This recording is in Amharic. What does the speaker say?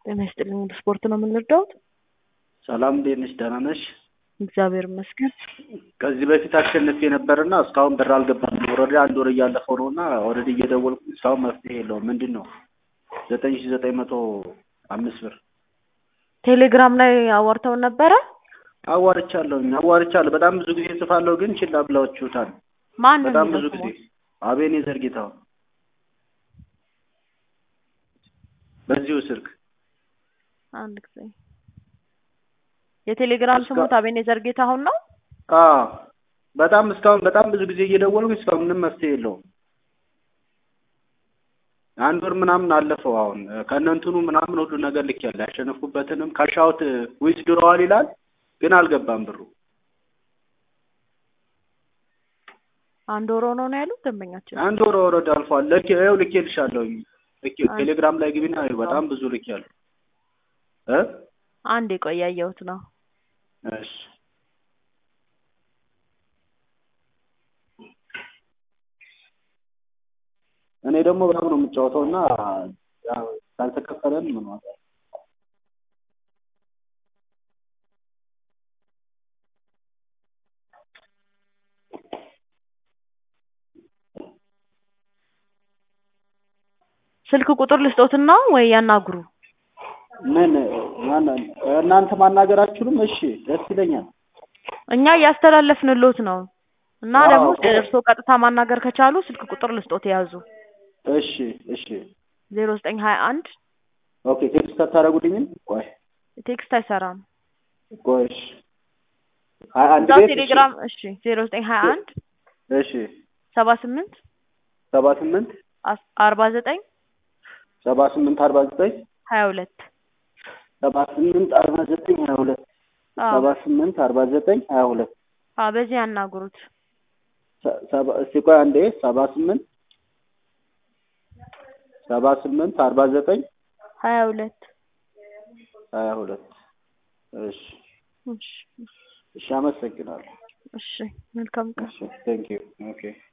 ጤና ይስጥልኝ። ወደ ስፖርት ነው የምንረዳውት። ሰላም እንዴት ነሽ? ደህና ነሽ? እግዚአብሔር ይመስገን። ከዚህ በፊት አሸንፌ ነበርና እስካሁን ብር አልገባም። ኦልሬዲ አንድ ወር እያለፈው ነው እና ኦልሬዲ እየደወልኩ እስካሁን መፍትሄ የለውም። ምንድን ነው ዘጠኝ ሺ ዘጠኝ መቶ አምስት ብር ቴሌግራም ላይ አዋርተውን ነበረ። አዋርቻለሁኝ አዋርቻለሁ። በጣም ብዙ ጊዜ ጽፋለሁ፣ ግን ችላ ብላችሁታል። ማን ነው በጣም ብዙ የሚለው ጊዜ ስሙ? አቤኔዘር ጌታሁን በዚሁ ስልክ አንድ ጊዜ የቴሌግራም እስካ- ስሙት አቤኔዘር ጌታሁን ነው። አዎ በጣም እስካሁን በጣም ብዙ ጊዜ እየደወልኩ እስካሁን ምንም መፍትሄ የለውም። አንድ ወር ምናምን አለፈው። አሁን ከእነ እንትኑ ምናምን ሁሉ ነገር ልክ ያለ ያሸነፍኩበትንም ካሻውት ዊዝ ድሮዋል ይላል፣ ግን አልገባም ብሩ። አንድ ወር ሆኖ ነው ያሉት ደንበኛችን። አንድ ወር ወረድ አልፏል። ልክ ይኸው ልኬልሻለሁኝ። ልክ አንድ- ቴሌግራም ላይ ግቢና ይኸው በጣም ብዙ ልክ ያለው እ አንድ የቆየ ያየሁት ነው። እሺ እኔ ደግሞ በጣም ነው የምጫወተው እና ያው ካልተከፈለን ምን ዋጋ አለው? ስልክ ቁጥር ልስጦትና ወይ ያናግሩ። ምን ማን እናንተ ማናገራችሁንም? እሺ ደስ ይለኛል። እኛ እያስተላለፍንሎት ነው እና አዎ ደግሞ እኮ። እርስዎ ቀጥታ ማናገር ከቻሉ ስልክ ቁጥር ልስጦት የያዙ እሺ እሺ ዜሮ ዘጠኝ ሀያ አንድ ኦኬ ቴክስት አታደርጉልኝም? ቆይ ቴክስት አይሰራም። ቆይ እሺ ሀያ አንድ እዛው ቤት እሺ ቴሌግራም እሺ ዜሮ ዘጠኝ ሀያ አንድ እሺ ሰባ ስምንት ሰባ ስምንት አስ- አርባ ዘጠኝ ሰባ ስምንት አርባ ዘጠኝ ሀያ ሁለት ሰባ ስምንት አርባ ዘጠኝ ሀያ ሁለት ሰባ ስምንት አርባ ዘጠኝ ሀያ ሁለት አዎ በዚህ ያናግሩት። ሰ- ሰባ- እስቲ ቆይ አንዴ ሰባ ስምንት ሰባ ስምንት አርባ ዘጠኝ ሀያ ሁለት ሀያ ሁለት እሺ እሺ እሺ አመሰግናለሁ። እሺ መልካም ቀን። እሺ ቴንክ ዩ ኦኬ